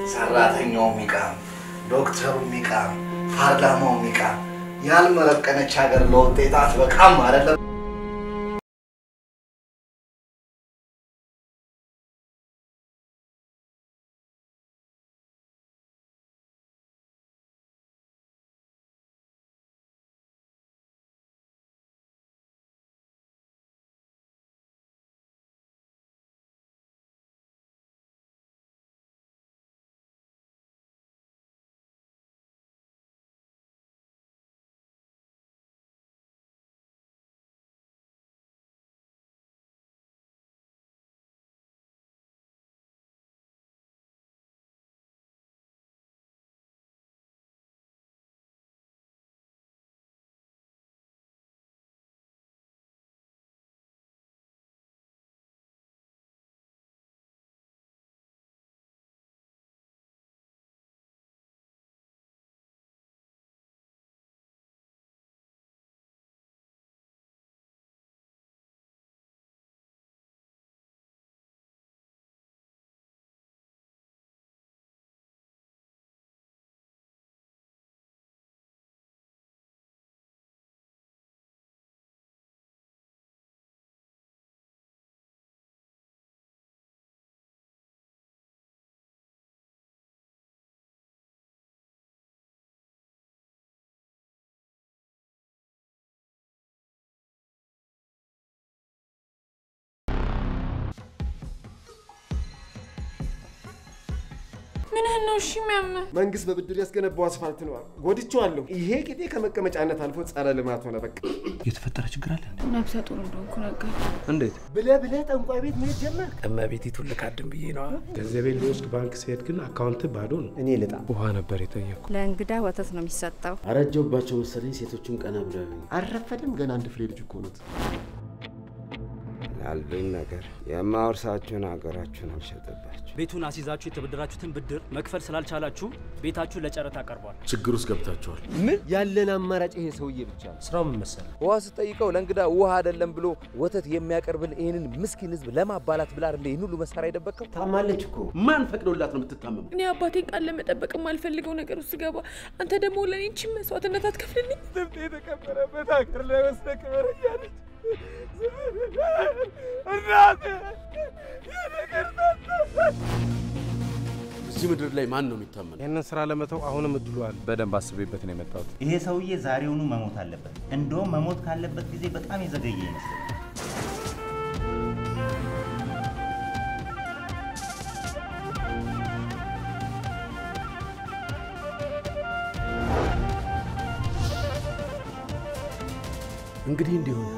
ሰራተኛው ሚቃም፣ ዶክተሩ ሚቃም፣ ፓርላማው ሚቃም። ያልመረቀነች ሀገር ለውጤት አትበቃም አይደለም። ምንህን ነው እሺ የሚያምህ? መንግስት በብድር ያስገነባው አስፋልት ነው። ጎድቼዋለሁ። ይሄ ቂጤ ከመቀመጫነት አልፎ ጸረ ልማት ሆነ። በቃ የተፈጠረ ችግር አለ እንዴ? ነብሰ ጡር እንደሆንኩ ነገር እንዴት? ብለህ ብለህ ጠንቋይ ቤት መሄድ ጀመር። እመቤቲቱን ልካድም ብዬ ነዋ። ገንዘቤን ልወስድ ባንክ ሲሄድ ግን አካውንት ባዶ ነው። እኔ ልጣ ውሃ ነበር የጠየቁ። ለእንግዳ ወተት ነው የሚሰጠው። አረጀውባቸው መሰለኝ። ሴቶቹም ቀና ብለው ያዩኝ። አልረፈድም። ገና አንድ ፍሬ ልጅ እኮ ኖት። ላሉኝ ነገር የማወርሳችሁን ሀገራችሁን አልሸጥባችሁ። ቤቱን አስይዛችሁ የተበደራችሁትን ብድር መክፈል ስላልቻላችሁ ቤታችሁ ለጨረታ ቀርቧል። ችግር ውስጥ ገብታችኋል። ምን ያለን አማራጭ ይሄ ሰውዬ ብቻ ነው። ስራው ምን መሰለህ? ውሃ ስጠይቀው ለእንግዳ ውሃ አይደለም ብሎ ወተት የሚያቀርብል ይህንን ምስኪን ህዝብ ለማባላት ብላ አይደለ ይህን ሁሉ መሳሪያ የደበቀው? ታማለች እኮ ማን ፈቅዶላት ነው የምትታመመው? እኔ አባቴን ቃል ለመጠበቅ የማልፈልገው ነገር ውስጥ ገባ። አንተ ደግሞ ለእኔ ቺን መስዋዕትነት አትከፍልልኝ። ስንት የተከበረበት ሀገር ላይ ወስደ ክበር እያለች እናቴ እዚህ ምድር ላይ ማን ነው የሚታመነው? ይህንን ስራ ለመተው አሁንም እድሉ አለ። በደንብ አስቤበት ነው የመጣሁት። ይሄ ሰውዬ ዛሬውኑ መሞት አለበት። እንደውም መሞት ካለበት ጊዜ በጣም የዘገየ ይመስላል። እንግዲህ እንዲሆነ